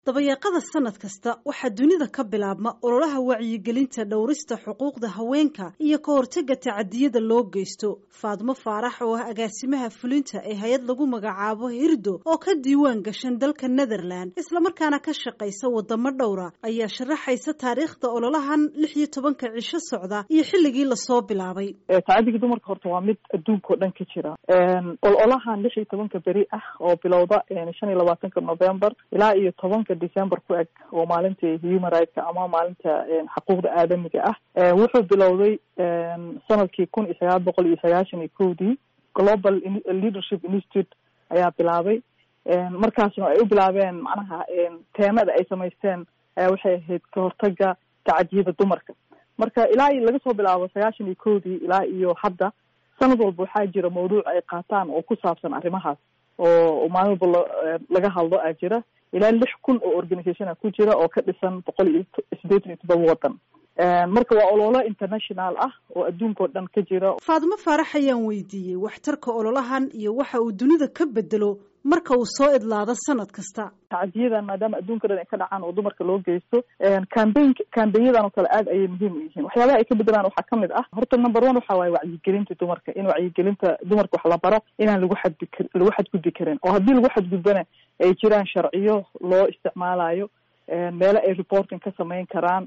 dabayaaqada sanad kasta waxaa dunida ka bilaabma ololaha wacyigelinta dhowrista xuquuqda haweenka iyo ka hortagga tacadiyada loo geysto faadmo faarax oo ah agaasimaha fulinta ee hay-ad lagu magacaabo hirdo oo ka diiwaan gashan dalka netherland islamarkaana ka shaqaysa wadamo dhowra ayaa sharaxaysa taariikhda ololahan lix iyo tobanka cisho socda iyo xilligii lasoo bilaabay tacadiga dumarka horta waa mid adduunka oo dhan ka jira ololahan lix iyo tobanka beri ah oo bilowda shan iyo labaatanka november ilaa iyo tobanka december ku eg oo maalinta human rightska ama maalinta xuquuqda aadamiga ah wuxuu bilowday sanadkii kun iyo sagaal boqol iyo sagaashan iyo kowdii global leadership institute ayaa bilaabay markaasna ay u bilaabeen macnaha teemada ay samaysteen ayaa waxay ahayd ka hortaga tacadiyada dumarka marka ilaa iyo laga soo bilaabo sagaashan iyo kowdii ilaa iyo hadda sanad walba waxaa jira mawduuc ay qaataan oo ku saabsan arrimahaas oo maalin walba laga hadlo a jira ilaa lix kun oo organisationa ku jira oo ka dhisan boqol iyo sideetan iyo todoba waddan marka waa ololo international ah oo adduunka oo dhan ka jira faadimo faarax ayaan weydiiyey waxtarka ololahan iyo waxa uu dunida ka bedelo marka uu soo idlaado sanad kasta tacadiyadan maadaama adduunka dhan ay ka dhacaan oo dumarka loo geysto cambain cambainyadan oo kale aad ayay muhiim u yihiin waxyaabaha ay ka bedelaan waxaa kamid ah horta number one waxa waaye wacyigelinta dumarka in wacyigelinta dumarka wax la baro inaan lagu xadbi lagu xadgudbi karin oo haddii lagu xadgudbana ay jiraan sharciyo loo isticmaalayo meelo ay reporting ka samayn karaan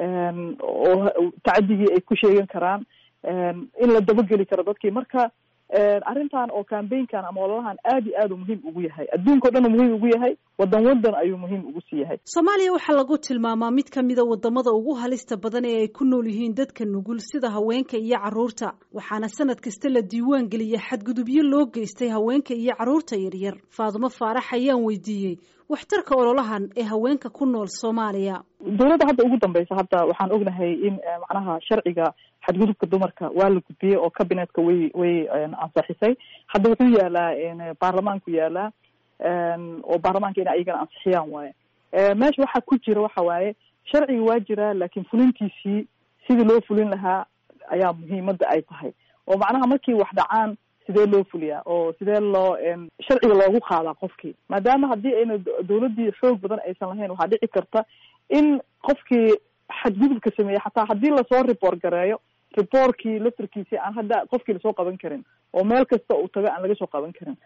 oo tacadigii ay ku sheegan karaan in la dabageli karo dadkii marka arrintan oo cambainkan ama ololahan aad iyo aad u muhiim ugu yahay adduunka o dhan u muhiim ugu yahay wadan wadan ayuu muhiim ugu sii yahay soomaaliya waxaa lagu tilmaamaa mid kamida wadamada ugu halista badan ee ay ku nool yihiin dadka nugul sida haweenka iyo caruurta waxaana sanad kasta la diiwaan geliya xadgudubyo loo geystay haweenka iyo caruurta yaryar faadimo faarax ayaan weydiiyey waxtarka ololahan ee haweenka ku nool soomaaliya dowladda hadda ugu dambeysa hadda waxaan ognahay in macnaha sharciga xadgudubka dumarka waa la gudbiyey oo cabinetka way way ansaxisay hadda wuxuu yaalaa baarlamaanku yaalaa oo baarlamaanka in ayagana ansixiyaan waaye meesha waxaa ku jira waxa waaye sharciga waa jiraa laakiin fulintiisii sidii loo fulin lahaa ayaa muhiimada ay tahay oo macnaha markii wax dhacaan sidee loo fuliyaa oo sidee loo sharciga loogu qaadaa qofkii maadaama haddii ayna dawladdii xoog badan aysan lahayn waxaa dhici karta in qofkii xadgudubka sameeyey xataa haddii lasoo report gareeyo reportkii laftarkiisi aan hadda qofkii lasoo qaban karin oo meel kasta uu tago aan laga soo qaban karin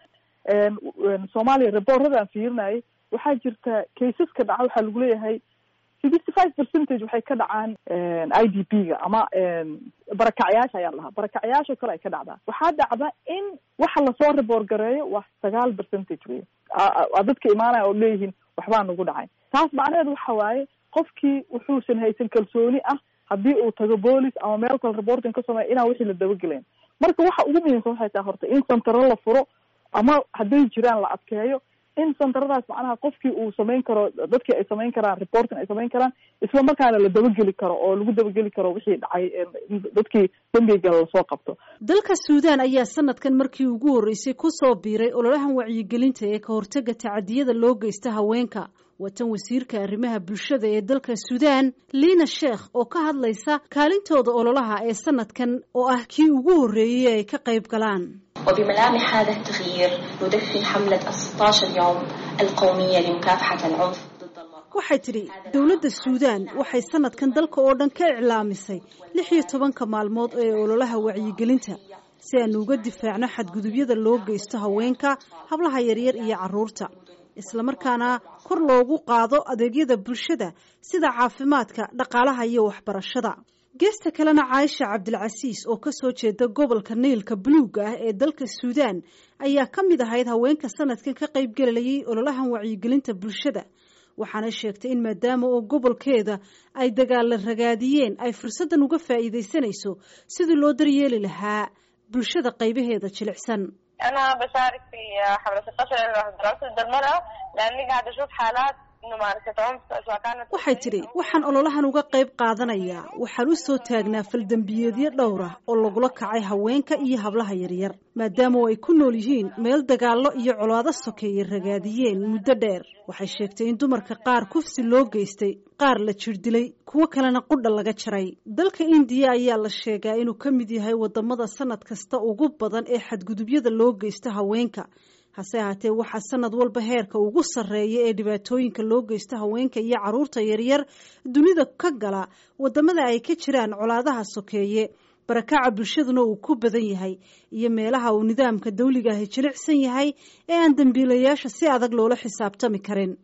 soomaaliya reportada aan fiirinayay waxaa jirta caseska dhaca waxaa lagu leeyahay sixty five percentage waxay ka dhacaan i d p ga ama barakacyaasha ayaa lahaa barakacyaasha kale ay ka dhacdaa waxaa dhacda in waxa lasoo report gareeyo waa sagaal percentage wey dadka imaanaya oo leeyihiin waxbaa nagu dhacay taas macnaheedu waxa waaye qofkii wuxuusan haysan kalsooni ah haddii uu tago boolis ama meel kale reporting ka sameeya inaan wixii la dabagelayn marka waxa ugu muhiimsan waxay tahay horta in santaro la furo ama hadday jiraan la adkeeyo in santaradaas macnaha qofkii uu samayn karo dadkii ay samayn karaan reporting ay samayn karaan isla markaana la dabageli karo oo lagu dabageli karo wixii dhacay dadkii dembiga lasoo qabto dalka suudaan ayaa sanadkan markii ugu horreysay kusoo biiray ololahan wacyigelinta ee ka hortaga tacadiyada loo geysta haweenka watan wasiirka arrimaha bulshada ee dalka suudaan liina sheekh oo ka hadlaysa kaalintooda ololaha ee sanadkan oo ah kii ugu horreeyey ay ka qayb galaan وبملامح هذا التغيير ندفي حملة 16 يوم القومية لمكافحة العنف ضد المرأة waxay tidhi dowladda suudaan waxay sanadkan dalka oo dhan ka iclaamisay lix iyo tobanka maalmood ee ololaha wacyigelinta si aanu uga difaacno xadgudubyada loo geysto haweenka hablaha yaryar iyo carruurta islamarkaana kor loogu qaado adeegyada bulshada sida caafimaadka dhaqaalaha iyo waxbarashada geesta kalena caaisha cabdilcasiis oo kasoo jeeda gobolka niilka buluuga ah ee dalka suudaan ayaa ka mid ahayd haweenka sanadkan ka qaybgelayay ololahan wacyigelinta bulshada waxaana sheegtay in maadaama oo gobolkeeda ay dagaalla ragaadiyeen ay fursaddan uga faa'iidaysanayso sidii loo daryeeli lahaa bulshada qaybaheeda jilicsan أنا بشارك في حملة 16 دراسة ضد المرأة لأني قاعدة أشوف حالات ممارسة عنف سواء كانت waxay tidhi waxaan ololahan uga qayb qaadanayaa waxaan u soo taagnaa faldembiyeedyo dhowr ah oo lagula kacay haweenka iyo hablaha yaryar maadaama oo ay ku nool yihiin meel dagaallo iyo colaado sokeeye ragaadiyeen muddo dheer waxay sheegtay in dumarka qaar kufsi loo geystay qaar la jir dilay kuwo kalena qudha laga jaray dalka indiya ayaa la sheegaa inuu ka mid yahay wadamada sanad kasta ugu badan ee xadgudubyada loo geysto haweenka hase ahaatee waxaa sanad walba heerka ugu sarreeya ee dhibaatooyinka loo geysto haweenka iyo carruurta yaryar dunida ka gala wadamada ay ka jiraan colaadaha sokeeye barakaca bulshaduna uu ku badan yahay iyo meelaha uu nidaamka dawliga ahi jilicsan yahay ee aan dembiilayaasha si adag loola xisaabtami karin